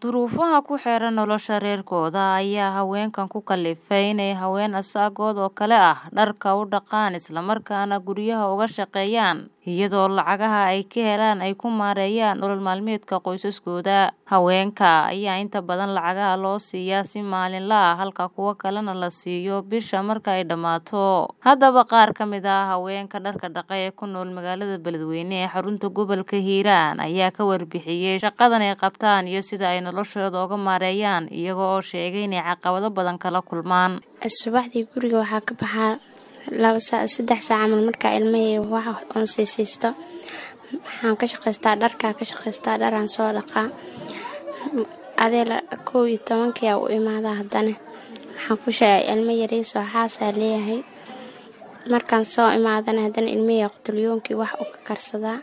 Duruufaha ku xeeran nolosha reerkooda ayaa haweenkan ku kalifay inay haween asaagood oo kale ah dharka u dhaqaan isla markaana guryaha uga shaqeeyaan iyadoo lacagaha ay ka helaan ay ku maareeyaan nolol maalmeedka qoysaskooda. Haweenka ayaa inta badan lacagaha loo siiyaa si maalinle ah halka kuwa kalena la siiyo bisha marka ay dhammaato. Haddaba qaar ka mid ah haweenka dharka dhaqa ee ku nool magaalada Beledweyne ee xarunta gobolka Hiiraan ayaa ka warbixiyay shaqadan ay qabtaan iyo sida ay noloshooda uga maareeyaan iyaga oo sheegay inay caqabado badan kala kulmaan. Subaxdii guriga waxaa ka baxaa laba saac saddex saac camal markaa ilmahey wax oon siisiisto waxaan ka shaqaystaa dharkaa ka shaqaystaa dharaan soo dhaqaa adee kow iyo tobankiyaa u imaadaa haddana waxaan ku sheegay ilmo yariisoo xaasaa leeyahay markaan soo imaadana haddana ilmahey qutulyoonkii wax u ka karsadaa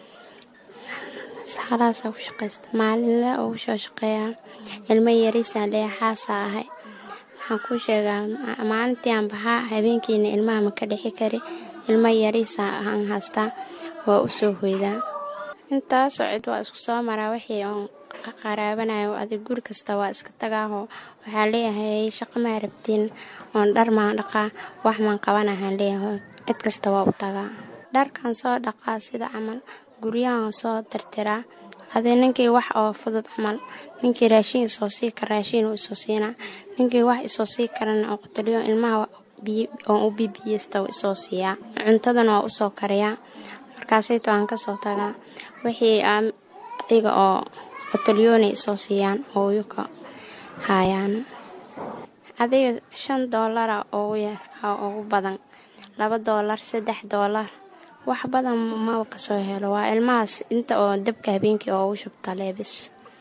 halaasaa ku shaqaysta maalinle ugu soo shaqeeyaa ilmo yariisaan leeyahay xaasaa ahay waxaan kuu sheegaa maalintii aan baxaa habeenkiina ilmaha ma ka dhixi kari ilmo yariisa aan haystaa waa u soo hoydaa intaasoo cid waa isku soo maraa wixii oon qaraabanayo adig guri kasta waa iska tagaahoo waxaa leeyahay shaqo maa rabtiin oon dhar maan dhaqaa wax maan qabanahaan leeyahay cid kasta waa u tagaa dharkan soo dhaqaa sida camal guryahan soo tirtiraa adee ninkii wax oo fudud camal ninkii raashin isoo sii kara raashin uu isoo siinaa ninkii wax isoo sii karana oo qutulyo ilmaha oon u bibiyeysta isoo siiyaa cuntadana waa usoo kariyaa markaasayto aan kasoo tagaa wixii iyaga oo qutulyoona isoo siiyaan oo yuka haayaan adiga shan doolara ugu yar ugu badan laba doolar saddex doolar wax badan maba kasoo helo waa ilmahaas inta oo dabka habeenkii oo ugu shubta leebis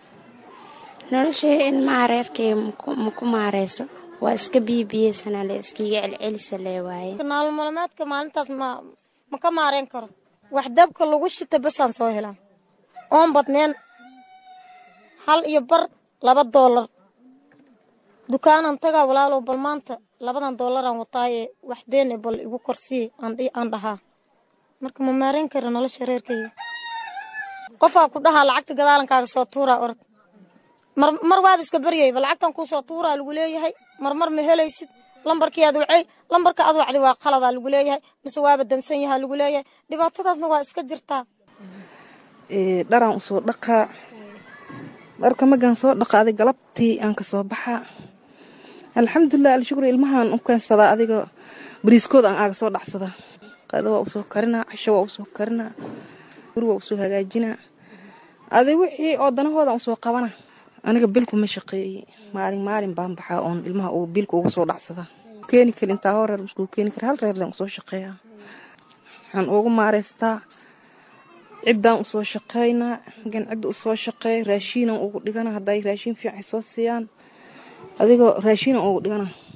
noloshii ilmaha reerkay maku maareyso waa iska biibiyeysanaa le iskiiga celcelisa lee waaye nolol maalmeedka maalintaas ma ma ka maareyn karo wax dabka lagu shita basaan soo helaa oon badneen hal iyo bar laba doolar dukaanan tagaa walaalow bal maanta labadan doolaraan wataaye wax deene bal igu korsii aan dhahaa marka ma maareyn kara nolosha reerkayga qofaa ku dhahaa lacagta gadaalankaaga soo tuuraa orod mar waaba iska baryayba lacagtan kuu soo tuuraa lagu leeyahay marmar ma helaysid lambarkii aad wacay lambarka aad wacday waa qaladaa lagu leeyahay mise waaba dansan yahaa lagu leeyahay dhibaatadaasna waa iska jirtaa dharaan usoo dhaqaa dharka magaan soo dhaqa adig galabtii aan ka soo baxaa alxamdulilah alshukri ilmahaan u keensadaa adiga bariiskooda aan aaga soo dhacsadaa qada waa usoo karinaa casho waa usoo karinaa guri waa usoo hagaajinaa adi wixii oo danahoodan usoo qabana aniga bilku ma shaqeeye maalin maalin baan baxaa oon ilmaha uu bilka ugu soo dhacsadaa keeni kari intaa hoo reer muskuu keeni kara hal reerlen usoo shaqeeyaa waxaan ugu maareystaa ciddaan usoo shaqeynaa gan cidda usoo shaqeey raashiinan ugu dhigana hadday raashiin fiican soo siiyaan adigoo raashiinan ugu dhigana